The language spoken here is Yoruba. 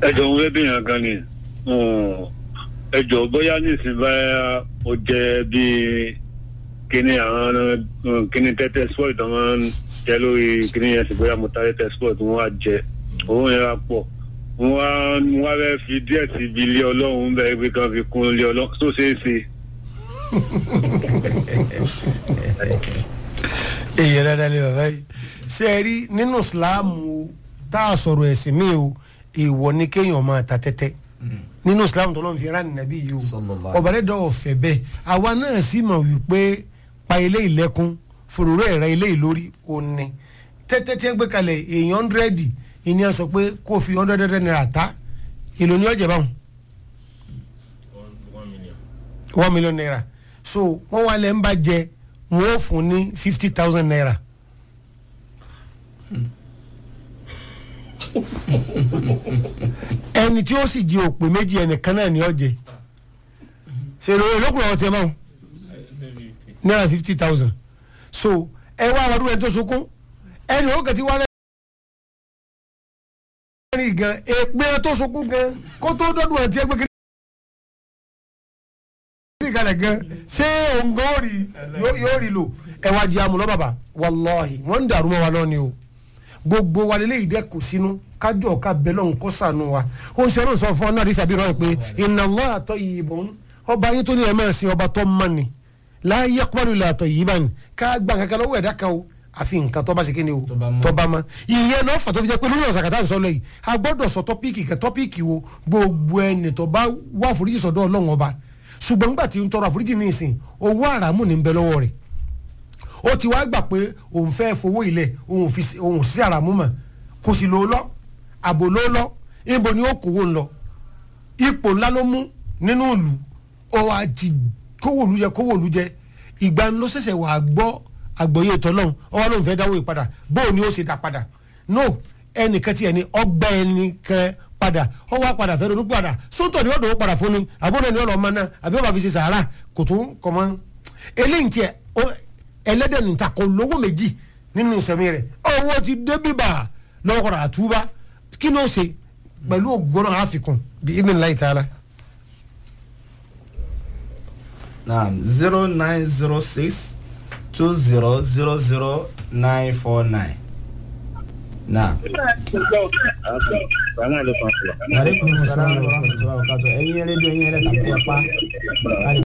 ẹjọ ń rẹ́bí yẹn gan ni ẹjọ bóyá nísìnyí báyà ó jẹ bíi kíní àwọn kíní tẹ́tẹ́ sport tó máa ń jẹ lórí kíní yẹn sì bóyá mo ta tẹ́tẹ́ sport wọn wá jẹ owó yẹn wá pọ̀ wọn wá wọn wá fẹ́ fi díẹ̀ sí ibi ilé ọlọ́run bẹ́ẹ̀ pé kan fi kún ilé ọlọ́run tó ṣeé ṣe. èyí rẹ̀ lè bàbá yìí ṣe é rí nínú ìsìláàmù tá a sọ̀rọ̀ ẹ̀sìn mi o èèwọ̀ ni kéèyàn máa ta tẹ́tẹ́ nínú ìsìláàmù tó lọ́n fi rán nàbí yìí o Sallallahu ọ̀bà rẹ̀ dọ̀wọ̀ fẹ́ bẹ́ẹ̀ àwa náà sì mọ̀ wípé pa ilé ìlẹ́kùn fòròrò ẹ̀rọ ilé ìlórí òní tẹ́tẹ́ tí wọ́n gbé kalẹ̀ èèyàn hundredi ìní ẹ̀ sọ pé kó fi hundred naira ta èlò ní ọ̀jẹ̀ báwọn one million naira so wọ́n wá lẹ́ ń bá jẹ wọ́n ó fún ní fifty thousand naira. ẹni tí ó sì di òpè méjì ẹnìkan náà ní ọjẹ ṣèlú olókùnrin ọtí ẹ máa ń náírà fifty thousand so ẹ wá àwọn ọdún ẹni tó sunkún ẹni ó kẹtí wá lẹ́yìn gan èpè tó sunkún gan kó tó dọ́dún ẹ̀ tí ẹ gbé kí ní ìkàlẹ̀ gan ṣé òǹgàn ó rí yóò- yóò rí lò ẹ wá jẹ amúlọ bàbá wàláhì wọn ń dàrú mọ́ wa lọ́ni o gbogbo wa lélẹ́yìí dẹ́ kò sínú kájọ ká bẹ lọ́hùn kó sànù wa ó ń ṣe ọlọ́run sọ fún ọ náà rí tàbí rọ pé inna Allaha tayyibun ọba yín tó ní ẹ̀ máa sin ọba tó mọ́ ni la yaqbalu illa tayyiban ká gbà kankan lọ́wọ́ ẹ̀dá kan o àfi nǹkan tó bá ṣe kíni o Tó bá mọ́. tó bá mọ́ ìyẹn náà fà tó fi jẹ́ pé lórí ọ̀sán kàtà ń sọ lẹ́yìn a gbọ́dọ̀ sọ tọ́píìkì kẹ tọ́píìkì wo gbogbo ẹni tó bá wà àforíjì sọ̀dọ̀ ọlọ́run ọba ṣùgbọ́n nígbà tí ń tọrọ àforíjì ní ìsìn owó àràmù ní ń bẹ lọ́wọ́ rẹ̀ ó ti wá gbà pé òun fẹ́ fowó ilẹ̀ òun fi sí- òun sí àràmù mọ̀ kò sì lò ó lọ àbò ló lọ ibo ni ó kówó ń lọ ipò ńlá ló mú nínú ìlú ó wá ti kówó ìlú jẹ kówó ìlú jẹ ìgbà ló ṣẹ̀ṣẹ̀ wà á gbọ́ àgbọ̀yé tọ́lọ́hún ó wá lóun fẹ́ dáwó ìpadà bóun ni ó ṣe dá padà no ẹnìkan tí ẹni ọgbà ẹnìkan padà ó wá padà fẹ́ ronú padà sóńtọ̀ ni ó dòwó padà fún ni àbúrò ẹni ọ̀rọ̀ ọmọ náà àbí ó bá fi ṣe sàárà kò tún kọ̀ mọ́ eléyìí tiẹ̀ ó- ẹlẹ́dẹ̀ níta kò lówó méjì nínú ìsẹ̀mí rẹ̀ owó ti dé bíbà lọ́wọ́ padà àtúbà kí ló ṣe pẹ̀lú ògbóná àfikún bí ibn láì tààlà. naam zero nine zero six two zero zero zero nine four nine. naam. aleykum salaam wa rahmatulah wa barakatuh ẹ̀yin rédíò yín ẹlẹ́ta bí ẹ pa.